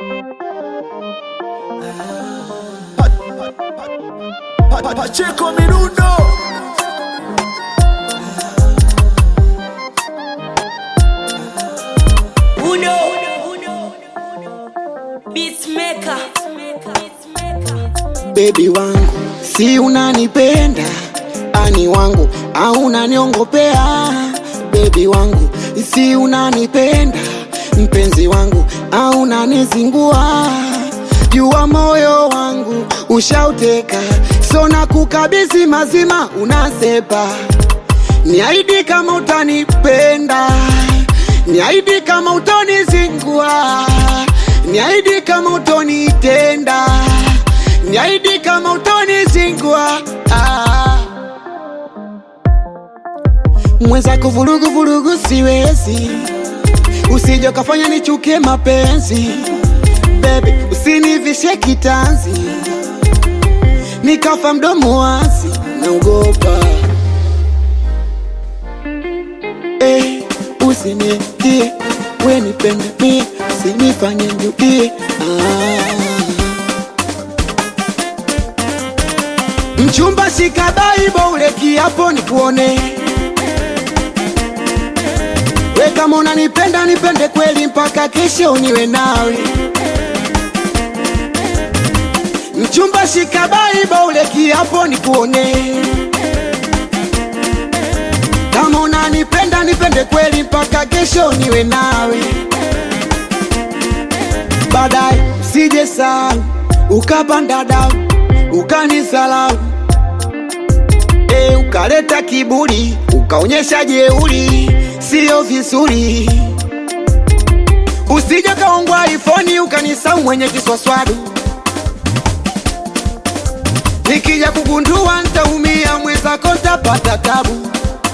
Pacheco Minuno. Uno. Beatmaker. Baby wangu, si unanipenda ani wangu au unaniongopea? Baby wangu, si unanipenda mpenzi wangu au unanizingua? Jua moyo wangu ushauteka, so na kukabidhi mazima, unasepa. Niahidi kama utanipenda, niahidi kama utonizingua, niahidi kama utonitenda, niahidi kama utonizingua. Ah. Mwenzako vurugu vurugu siwezi, usije ukafanya nichukie mapenzi. Baby, usinivishe kitanzi, nikafa mdomo wazi, naogopa eh, usinitie we nipende mie, usinifanye nirudie ah. Mchumba shika Bible ule kiapo nikuone we kama unanipenda nipende kweli mpaka kesho niwe nawe. Mchumba shika Bible ule kiapo nikuone kama unanipenda nipende kweli mpaka kesho niwe nawe. Baadaye usije sahau ukapanda dau ukanisalau e, ukaleta kiburi ukaonyesha jeuri, sio vizuri. Usije kaongwa ifoni ukanisau mwenye kiswaswadu, nikija kugundua ntaumia, mwenzako ntapata tabu.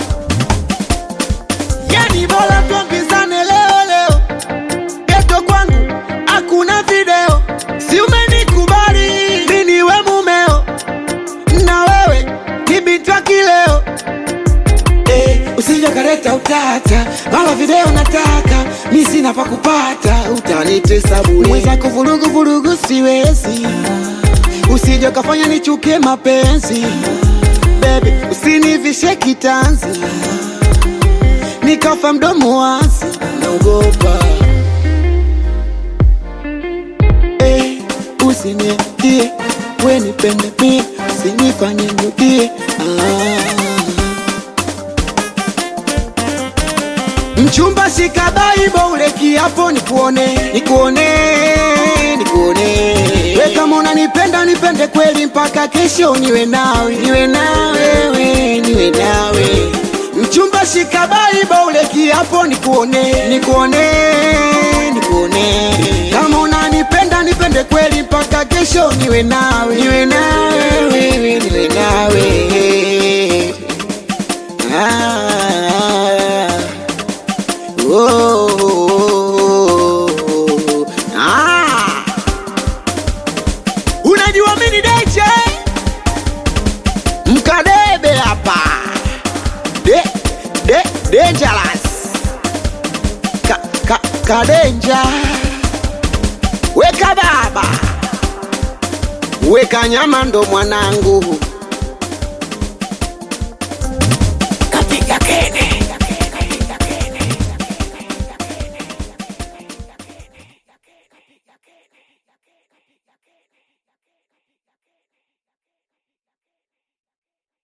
Yani bora tuambizane leo leo, geto kwangu hakuna video, si umenikubali mimi niwe mumeo, na wewe ni binti wa kileo eh, usije kaleta utata, mara video nataka mi sina pa kupata, utanitesa bure. Mwenzako vurugu vurugu siwezi, usije kafanya nichukie mapenzi. Baby, usinivishe kitanzi nikafa mdomo wazi, naogopa eh, usinitie we nipende mie, usinifanye nirudie ah. Mchumba shika Bible ule kiapo nikuone, nikuone, nikuone. We kama unanipenda nipende kweli mpaka kesho niwe nawe, niwe nawe, we, niwe nawe. Mchumba shika Bible ule kiapo nikuone, nikuone, nikuone. Kama unanipenda nipende kweli mpaka kesho niwe nawe, niwe nawe, wewe, niwe nawe. Ah. Oh, ah. Unajua mini DJ mkadebe hapa de, de, dangerous ka, ka, kadenja weka baba weka nyama ndo mwanangu